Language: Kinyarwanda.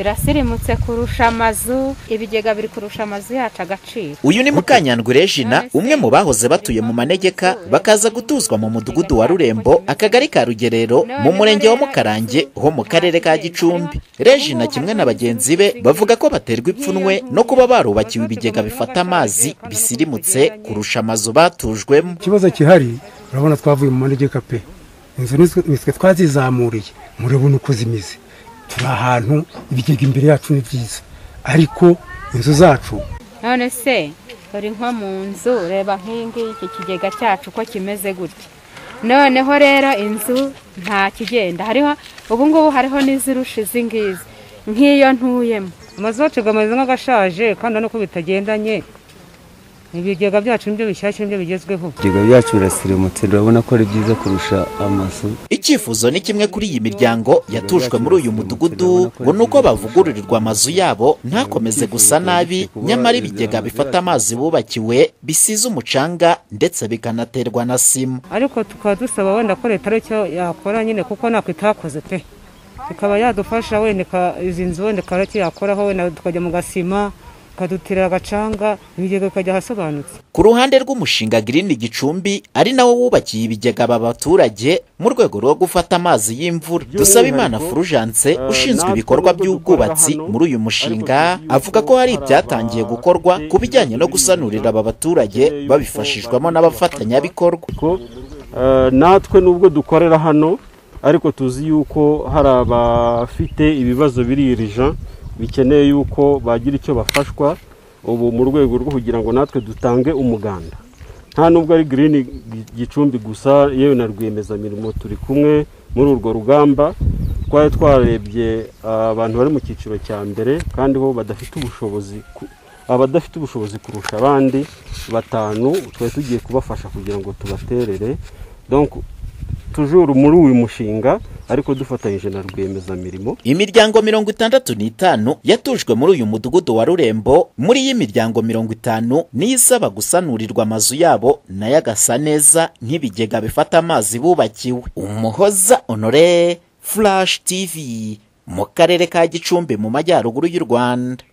birasirimutse kurusha amazu ibigega biri kurusha amazu yacu agaciro uyu ni mukanyandwi jina umwe mu bahoze batuye mu manegeka bakaza gutuzwa mu mudugudu wa rurembo akagari ka rugerero mu murenge wa mukarange ho mu karere ka gicumbi regina kimwe na bagenzi be bavuga ko baterwa ipfunwe no kuba barubakiwe ibigega bifata amazi bisirimutse kurusha amazu batujwemo ikibazo gihari urabona twavuye mu manegeka pe inzu nitwe twazizamuriye murabona uko zimeze turi ahantu ibigega imbere yacu ni byiza ariko inzu zacu none se uri nko mu nzu reba nk'iyingiyi iki kigega cyacu uko kimeze gutya noneho rero inzu nta kigenda hariho ubungubu hariho n'izirusha izi ngizi nk'iyo ntuyemo amazu yacu ameze nk'agashaje kandi nuko bitagendanye ibigega byacu nibyo bishyashya nibyo bigezweho ibigega byacu birasirimutse urabona ko ari byiza kurusha amazu icyifuzo ni kimwe kuri iyi miryango yatujwe muri uyu mudugudu ngo ni uko bavugururirwa amazu yabo ntakomeze gusa nabi nyamara ibigega bifata amazi bubakiwe bisize umucanga ndetse bikanaterwa na sima ariko tukaba dusaba wenda ko leta aricyo yakora nyine kuko ntabwo itakoze pe ikaba yadufasha wenda izi nzu wenda ikaba aricyo yakoraho wenda tukajya mu gasima bakadutirira agacanga ibigega bikajya ahasobanutse ku ruhande rw'umushinga girini gicumbi ari nawo wubakiye ibigega aba baturage mu rwego rwo gufata amazi y'imvura dusaba imana furujanse ushinzwe ibikorwa by'ubwubatsi muri uyu mushinga avuga ko hari ibyatangiye gukorwa ku bijyanye no gusanurira aba baturage babifashijwemo n'abafatanyabikorwa natwe nubwo dukorera hano ariko tuzi yuko hari abafite ibibazo biririja bikeneye yuko bagira icyo bafashwa ubu mu rwego rwo kugira ngo natwe dutange umuganda nta nubwo ari girini gicumbi gusa yewe na rwiyemezamirimo turi kumwe muri urwo rugamba twari twarebye abantu bari mu cyiciro cya mbere kandi bo badafite ubushobozi abadafite ubushobozi kurusha abandi batanu twari tugiye kubafasha kugira ngo tubaterere tujuru muri uyu mushinga ariko dufatanyije na rwiyemezamirimo imiryango mirongo itandatu n'itanu yatujwe muri uyu mudugudu wa rurembo muri iyi miryango mirongo itanu niyo isaba gusanurirwa amazu yabo nayo agasa neza nk'ibigega bifata amazi bubakiwe umuhoza onore furashi tivi mu karere ka gicumbi mu majyaruguru y'u rwanda